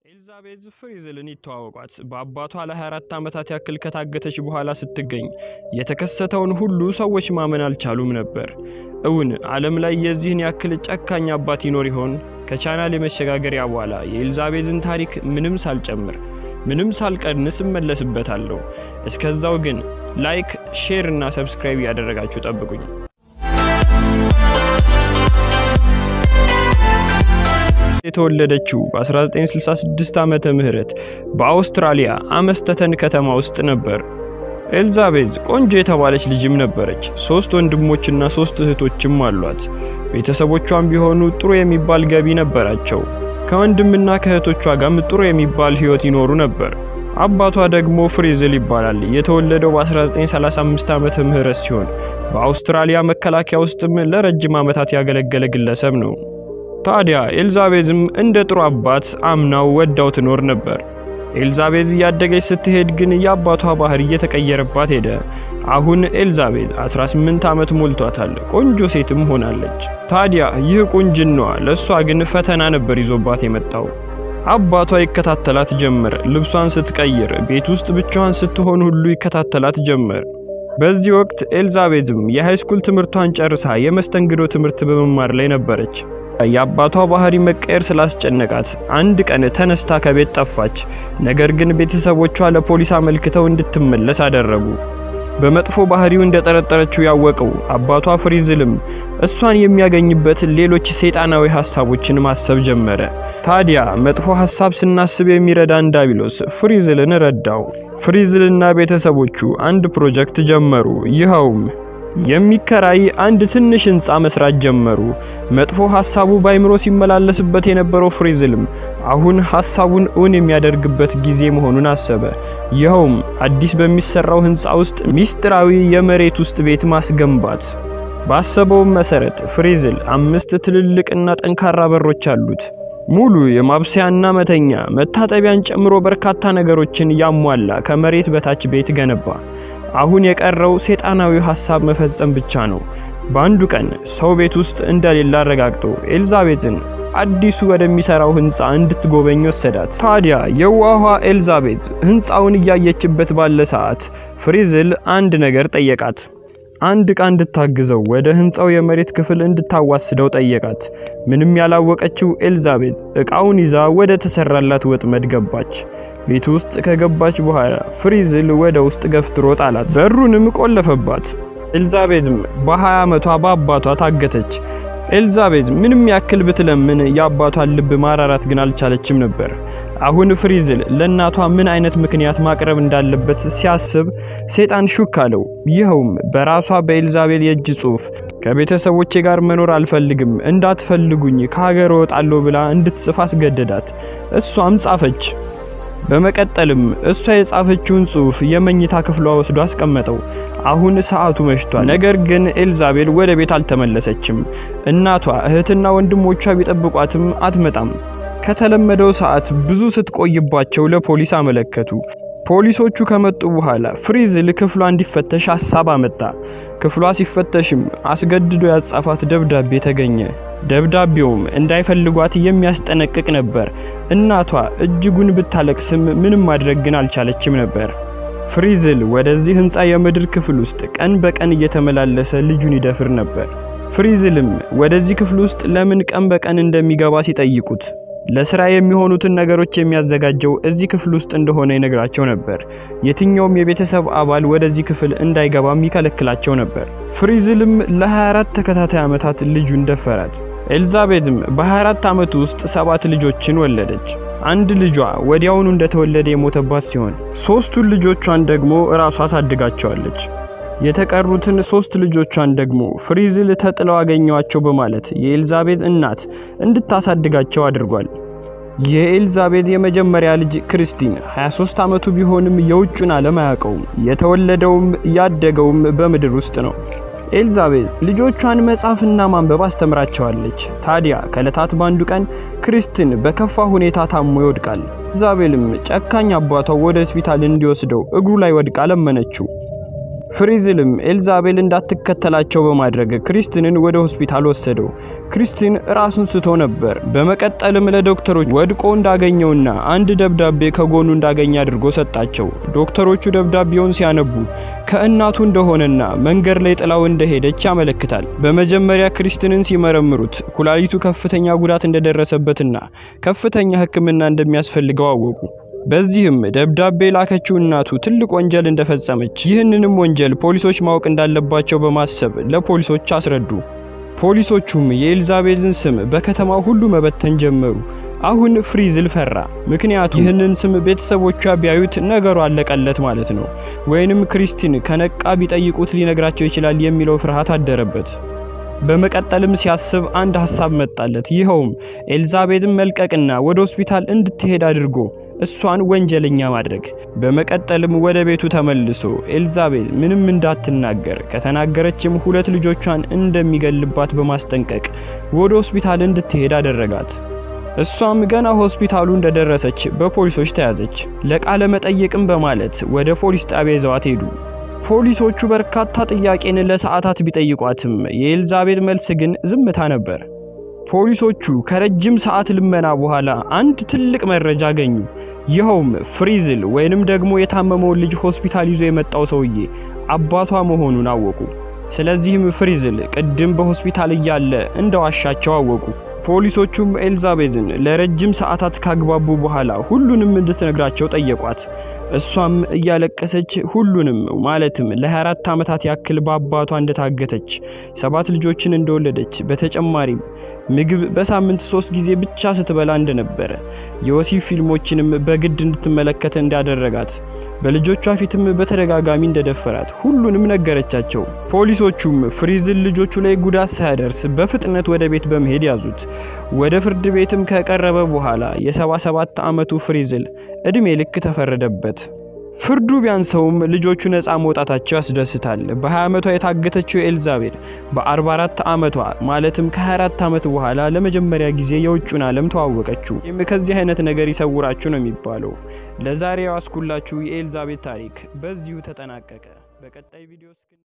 ኤልዛቤዝ ፍሪዝልን ይተዋወቋት በአባቷ ለ24 ዓመታት ያክል ከታገተች በኋላ ስትገኝ የተከሰተውን ሁሉ ሰዎች ማመን አልቻሉም ነበር። እውን ዓለም ላይ የዚህን ያክል ጨካኝ አባት ይኖር ይሆን? ከቻናል የመሸጋገሪያ በኋላ የኤልዛቤዝን ታሪክ ምንም ሳልጨምር ምንም ሳልቀንስ እመለስበታለሁ። እስከዛው ግን ላይክ፣ ሼር እና ሰብስክራይብ እያደረጋችሁ ጠብቁኝ። የተወለደችው በ1966 ዓመተ ምህረት በአውስትራሊያ አመስተተን ከተማ ውስጥ ነበር። ኤልዛቤዝ ቆንጆ የተባለች ልጅም ነበረች። ሶስት ወንድሞችና ሶስት እህቶችም አሏት። ቤተሰቦቿም ቢሆኑ ጥሩ የሚባል ገቢ ነበራቸው። ከወንድምና ከእህቶቿ ጋርም ጥሩ የሚባል ሕይወት ይኖሩ ነበር። አባቷ ደግሞ ፍሪዝል ይባላል። የተወለደው በ1935 ዓመተ ምህረት ሲሆን በአውስትራሊያ መከላከያ ውስጥም ለረጅም ዓመታት ያገለገለ ግለሰብ ነው። ታዲያ ኤልዛቤዝም እንደ ጥሩ አባት አምናው ወዳው ትኖር ነበር። ኤልዛቤዝ እያደገች ስትሄድ ግን የአባቷ ባህሪ እየተቀየረባት ሄደ። አሁን ኤልዛቤዝ 18 ዓመት ሞልቷታል። ቆንጆ ሴትም ሆናለች። ታዲያ ይህ ቁንጅናዋ ለእሷ ግን ፈተና ነበር ይዞባት የመጣው። አባቷ ይከታተላት ጀመር። ልብሷን ስትቀይር፣ ቤት ውስጥ ብቻዋን ስትሆን ሁሉ ይከታተላት ጀመር። በዚህ ወቅት ኤልዛቤዝም የሃይስኩል ትምህርቷን ጨርሳ የመስተንግዶ ትምህርት በመማር ላይ ነበረች። የአባቷ ባህሪ መቀየር ስላስጨነቃት አንድ ቀን ተነስታ ከቤት ጠፋች። ነገር ግን ቤተሰቦቿ ለፖሊስ አመልክተው እንድትመለስ አደረጉ። በመጥፎ ባህሪው እንደጠረጠረችው ያወቀው አባቷ ፍሪዝልም እሷን የሚያገኝበት ሌሎች ሰይጣናዊ ሐሳቦችን ማሰብ ጀመረ። ታዲያ መጥፎ ሐሳብ ስናስብ የሚረዳን ዳቢሎስ ፍሪዝልን ረዳው። ፍሪዝልና ቤተሰቦቹ አንድ ፕሮጀክት ጀመሩ። ይኸውም የሚከራይ አንድ ትንሽ ህንፃ መስራት ጀመሩ። መጥፎ ሐሳቡ ባይምሮ ሲመላለስበት የነበረው ፍሪዝልም አሁን ሐሳቡን እውን የሚያደርግበት ጊዜ መሆኑን አሰበ። ይኸውም አዲስ በሚሰራው ህንፃ ውስጥ ሚስጥራዊ የመሬት ውስጥ ቤት ማስገንባት። ባሰበውም መሰረት ፍሪዝል አምስት ትልልቅና ጠንካራ በሮች አሉት። ሙሉ የማብሰያና መተኛ መታጠቢያን ጨምሮ በርካታ ነገሮችን ያሟላ ከመሬት በታች ቤት ገነባ። አሁን የቀረው ሰይጣናዊ ሐሳብ መፈጸም ብቻ ነው። በአንዱ ቀን ሰው ቤት ውስጥ እንደሌለ አረጋግጦ ኤልዛቤትን አዲሱ ወደሚሰራው ህንፃ እንድትጎበኝ ወሰዳት። ታዲያ የዋኋ ኤልዛቤት ህንፃውን እያየችበት ባለ ሰዓት ፍሪዝል አንድ ነገር ጠየቃት። አንድ ዕቃ እንድታግዘው ወደ ህንፃው የመሬት ክፍል እንድታዋስደው ጠየቃት። ምንም ያላወቀችው ኤልዛቤት ዕቃውን ይዛ ወደ ተሰራላት ወጥመድ ገባች። ቤት ውስጥ ከገባች በኋላ ፍሪዝል ወደ ውስጥ ገፍትሮ ጣላት። በሩንም ቆለፈባት። ኤልዛቤትም በ20 ዓመቷ በአባቷ ታገተች። ኤልዛቤት ምንም ያክል ብትለምን የአባቷን ልብ ማራራት ግን አልቻለችም ነበር። አሁን ፍሪዝል ለእናቷ ምን አይነት ምክንያት ማቅረብ እንዳለበት ሲያስብ ሰይጣን ሹክ አለው። ይኸውም በራሷ በኤልዛቤል የእጅ ጽሑፍ ከቤተሰቦቼ ጋር መኖር አልፈልግም፣ እንዳትፈልጉኝ፣ ከሀገር እወጣለሁ ብላ እንድትጽፍ አስገደዳት። እሷም ጻፈች። በመቀጠልም እሷ የጻፈችውን ጽሑፍ የመኝታ ክፍሏ ወስዶ አስቀመጠው። አሁን ሰዓቱ መሽቷል። ነገር ግን ኤልዛቤል ወደ ቤት አልተመለሰችም። እናቷ እህትና ወንድሞቿ ቢጠብቋትም አትመጣም። ከተለመደው ሰዓት ብዙ ስትቆይባቸው ለፖሊስ አመለከቱ። ፖሊሶቹ ከመጡ በኋላ ፍሪዝል ክፍሏ እንዲፈተሽ ሀሳብ አመጣ። ክፍሏ ሲፈተሽም አስገድዶ ያጻፋት ደብዳቤ ተገኘ። ደብዳቤውም እንዳይፈልጓት የሚያስጠነቅቅ ነበር። እናቷ እጅጉን ብታለቅስም ምንም ማድረግ ግን አልቻለችም ነበር። ፍሪዝል ወደዚህ ህንፃ የምድር ክፍል ውስጥ ቀን በቀን እየተመላለሰ ልጁን ይደፍር ነበር። ፍሪዝልም ወደዚህ ክፍል ውስጥ ለምን ቀን በቀን እንደሚገባ ሲጠይቁት ለስራ የሚሆኑትን ነገሮች የሚያዘጋጀው እዚህ ክፍል ውስጥ እንደሆነ ይነግራቸው ነበር። የትኛውም የቤተሰብ አባል ወደዚህ ክፍል እንዳይገባም ይከለክላቸው ነበር። ፍሪዝልም ለ24 ተከታታይ ዓመታት ልጁን ደፈራት። ኤልዛቤትም በ24 ዓመት ውስጥ ሰባት ልጆችን ወለደች። አንድ ልጇ ወዲያውኑ እንደተወለደ የሞተባት ሲሆን ሶስቱን ልጆቿን ደግሞ እራሷ አሳድጋቸዋለች። የተቀሩትን ሶስት ልጆቿን ደግሞ ፍሪዝል ተጥለው አገኘዋቸው በማለት የኤልዛቤት እናት እንድታሳድጋቸው አድርጓል። የኤልዛቤት የመጀመሪያ ልጅ ክርስቲን 23 ዓመቱ ቢሆንም የውጩን ዓለም አያውቀውም። የተወለደውም ያደገውም በምድር ውስጥ ነው። ኤልዛቤት ልጆቿን መጻፍና ማንበብ አስተምራቸዋለች። ታዲያ ከዕለታት ባንዱ ቀን ክርስቲን በከፋ ሁኔታ ታሞ ይወድቃል። ኤልዛቤልም ጨካኝ አባቷ ወደ ሆስፒታል እንዲወስደው እግሩ ላይ ወድቃ ለመነችው። ፍሪዝልም ኤልዛቤል እንዳትከተላቸው በማድረግ ክሪስትንን ወደ ሆስፒታል ወሰደው። ክሪስቲን ራሱን ስቶ ነበር። በመቀጠልም ለዶክተሮች ወድቆ እንዳገኘውና አንድ ደብዳቤ ከጎኑ እንዳገኘ አድርጎ ሰጣቸው። ዶክተሮቹ ደብዳቤውን ሲያነቡ ከእናቱ እንደሆነና መንገድ ላይ ጥላው እንደሄደች ያመለክታል። በመጀመሪያ ክሪስትንን ሲመረምሩት ኩላሊቱ ከፍተኛ ጉዳት እንደደረሰበትና ከፍተኛ ሕክምና እንደሚያስፈልገው አወቁ። በዚህም ደብዳቤ ላከችው እናቱ ትልቅ ወንጀል እንደፈጸመች፣ ይህንንም ወንጀል ፖሊሶች ማወቅ እንዳለባቸው በማሰብ ለፖሊሶች አስረዱ። ፖሊሶቹም የኤልዛቤልን ስም በከተማው ሁሉ መበተን ጀመሩ። አሁን ፍሪዝል ፈራ። ምክንያቱም ይህንን ስም ቤተሰቦቿ ቢያዩት ነገሩ አለቀለት ማለት ነው፣ ወይንም ክሪስቲን ከነቃ ቢጠይቁት ሊነግራቸው ይችላል የሚለው ፍርሃት አደረበት። በመቀጠልም ሲያስብ አንድ ሀሳብ መጣለት። ይኸውም ኤልዛቤልን መልቀቅና ወደ ሆስፒታል እንድትሄድ አድርጎ እሷን ወንጀለኛ ማድረግ። በመቀጠልም ወደ ቤቱ ተመልሶ ኤልዛቤል ምንም እንዳትናገር ከተናገረችም ሁለት ልጆቿን እንደሚገልባት በማስጠንቀቅ ወደ ሆስፒታል እንድትሄድ አደረጋት። እሷም ገና ሆስፒታሉ እንደደረሰች በፖሊሶች ተያዘች። ለቃለ መጠየቅም በማለት ወደ ፖሊስ ጣቢያ ይዘዋት ሄዱ። ፖሊሶቹ በርካታ ጥያቄን ለሰዓታት ቢጠይቋትም የኤልዛቤል መልስ ግን ዝምታ ነበር። ፖሊሶቹ ከረጅም ሰዓት ልመና በኋላ አንድ ትልቅ መረጃ አገኙ። ይኸውም ፍሪዝል ወይንም ደግሞ የታመመውን ልጅ ሆስፒታል ይዞ የመጣው ሰውዬ አባቷ መሆኑን አወቁ። ስለዚህም ፍሪዝል ቅድም በሆስፒታል እያለ እንደዋሻቸው አወቁ። ፖሊሶቹም ኤልዛቤልን ለረጅም ሰዓታት ካግባቡ በኋላ ሁሉንም እንድትነግራቸው ጠየቋት። እሷም እያለቀሰች ሁሉንም ማለትም ለ24 ዓመታት ያክል በአባቷ እንደታገተች፣ ሰባት ልጆችን እንደወለደች፣ በተጨማሪም ምግብ በሳምንት ሶስት ጊዜ ብቻ ስትበላ እንደነበረ፣ የወሲብ ፊልሞችንም በግድ እንድትመለከት እንዳደረጋት፣ በልጆቿ ፊትም በተደጋጋሚ እንደደፈራት ሁሉንም ነገረቻቸው። ፖሊሶቹም ፍሪዝል ልጆቹ ላይ ጉዳት ሳያደርስ በፍጥነት ወደ ቤት በመሄድ ያዙት። ወደ ፍርድ ቤትም ከቀረበ በኋላ የ77 ዓመቱ ፍሪዝል እድሜ ልክ ተፈረደበት። ፍርዱ ቢያንሰውም ልጆቹ ነፃ መውጣታቸው ያስደስታል። በ20 ዓመቷ የታገተችው ኤልዛቤል በ44 ዓመቷ ማለትም ከ24 ዓመት በኋላ ለመጀመሪያ ጊዜ የውጩን ዓለም ተዋወቀችው። ይህም ከዚህ አይነት ነገር ይሰውራችሁ ነው የሚባለው። ለዛሬ ያስኩላችሁ የኤልዛቤል ታሪክ በዚሁ ተጠናቀቀ። በቀጣይ ቪዲዮ